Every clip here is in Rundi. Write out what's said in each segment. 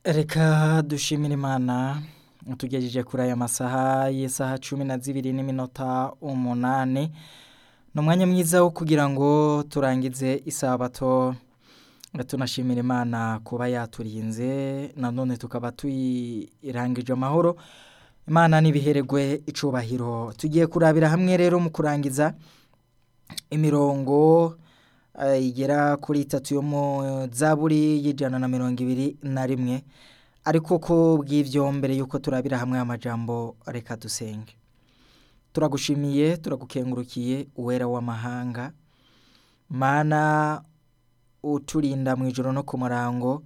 Reka dushimire Imana tugejeje kuri aya masaha y'isaha cumi na zibiri n'iminota umunani ni umwanya mwiza wo kugira ngo turangize isabato tunashimira Imana kuba yaturinze nanone tukaba tuyirangije amahoro Imana n'ibihererwe icubahiro tugiye kurabira hamwe rero mu kurangiza imirongo eh, igera kuri itatu yo mu zaburi y'ijana na mirongo ibiri na rimwe ariko ko bw'ivyo mbere yuko turabira hamwe amajambo reka dusenge turagushimiye turagukengurukiye uwera w'amahanga mana uturinda mu ijoro no ku murango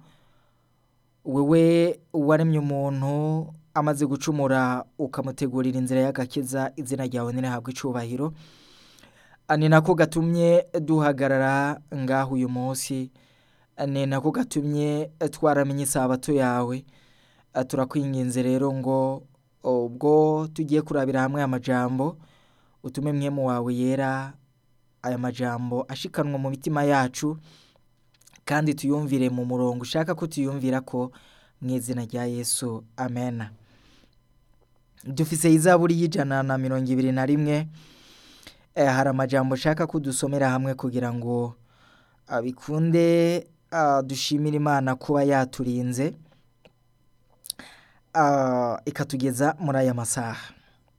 wewe waremye umuntu amaze gucumura ukamutegurira inzira y'agakiza izina ryawe ntirihabwe icubahiro ni nako gatumye duhagarara ngaho uyu munsi ni nako gatumye twaramenye isabato yawe turakwinginze rero ngo ubwo tugiye kurabira hamwe amajambo utume mwemu wawe yera aya majambo ashikanwa mu mitima yacu kandi tuyumvire mu murongo ushaka ko tuyumvira ko mu izina rya yesu amena dufise izaburi y'ijana na mirongo ibiri na rimwe Eh, hari amajambo ushaka ko dusomera hamwe kugira ngo ah, bikunde ah, dushimire imana kuba yaturinze ah, ikatugeza muri aya masaha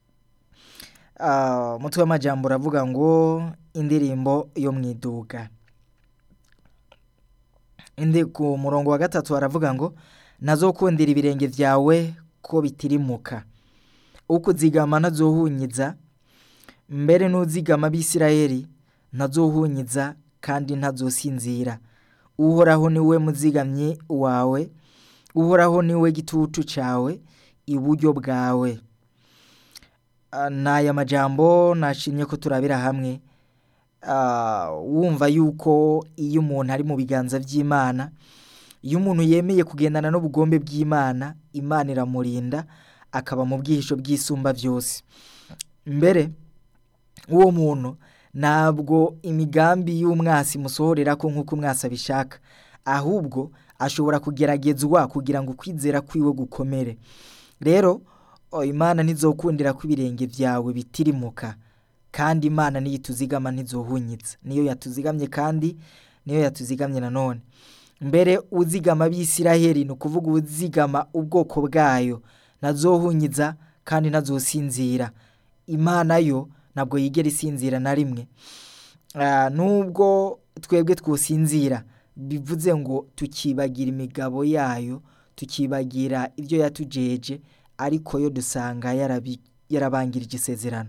Ah, umutwe w'amajambo uravuga ngo indirimbo yo mu iduga indi ku murongo wa gatatu haravuga ngo nazokundira ibirenge vyawe ko bitirimuka ukuzigama ntazohunyiza mbere n'uzigama abisirayeli ntazohunyiza kandi ntazosinzira uhoraho niwe muzigamyi wawe uhoraho niwe gitutu cawe iburyo bwawe Ah, n'aya majambo nashimye ko turabira hamwe Ah, wumva yuko iyo umuntu ari mu biganza vy'imana iyo umuntu yemeye kugendana n'ubugombe bw'imana imana iramurinda akaba mu bwihisho bw'isumba vyose mbere uwo muntu ntabwo imigambi y'umwasi imusohorera ko nk'uko umwasi abishaka ahubwo ashobora kugeragezwa kugira ngo ukwizera kwiwe gukomere rero o, imana ntizokundira ko ibirenge vyawe bitirimuka kandi imana niyo ituzigama ntizohunyitsa niyo yatuzigamye kandi niyo yatuzigamye nanone mbere uzigama abisiraheli ni ukuvuga uzigama ubwoko bwayo ntazohunyiza kandi ntazosinzira imana yo ntabwo yigera isinzira na rimwe Ah, nubwo twebwe twosinzira bivuze ngo tukibagira imigabo yayo tukibagira ibyo yatujeje ariko yo dusanga yarabi- yarabangirije isezerano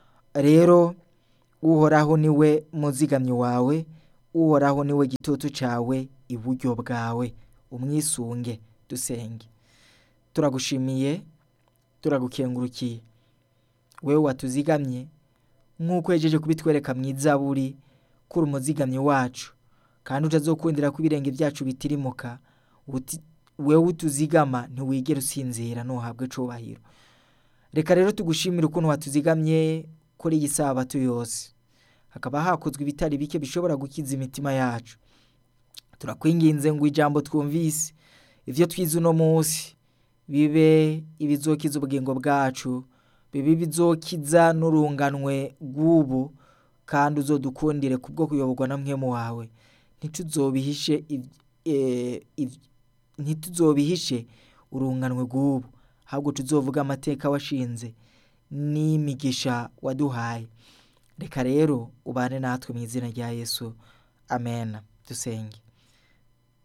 rero uhoraho niwe muzigamyi wawe uhoraho niwe gitutu cawe iburyo bwawe umwisunge dusenge turagushimiye turagukengurukiye wewe watuzigamye nk'uko yejeje kubitwereka mu izaburi kuri umuzigamyi wacu kandi utazokundira ko ibirenge byacu bitirimuka uti- wewe utuzigama ntiwigera usinzira ntuhabwe cubahiro reka rero tugushimire ukuntu watuzigamye kuri iyi sabato yose hakaba hakozwe ibitari bike bishobora gukiza imitima yacu turakwinginze ngo ijambo twumvise ivyo twize uno munsi bibe ibizokiza ubugingo bwacu bibe ibizokiza n'urunganwe rw'ubu kandi uzodukundire kubwo kuyoborwa na mwemu wawe ntituzobihishe iv- eh, iv- ntituzobihishe urunganwe rw'ubu ahubwo tuzovuga amateka washinze n'imigisha waduhaye reka rero ubane natwe mu izina rya yesu amen dusenge